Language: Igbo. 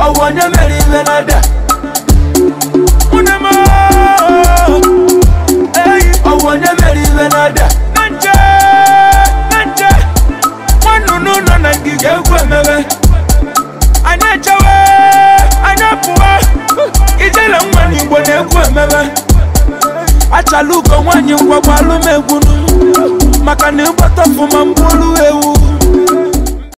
ọwụ onye mere iwe na-ada nwunye m eyi ọwụ onye mere iwe na-ada na nche na nche nwannụnụ nọ na ngige egwu emebe anyị echewe anyị pụọ ijele nwa n'igbo na-egwu emebe achala ugo nwaanyị ngwagwa alụmegwu maka na ịgbata ọfụma mkpụrụ ewu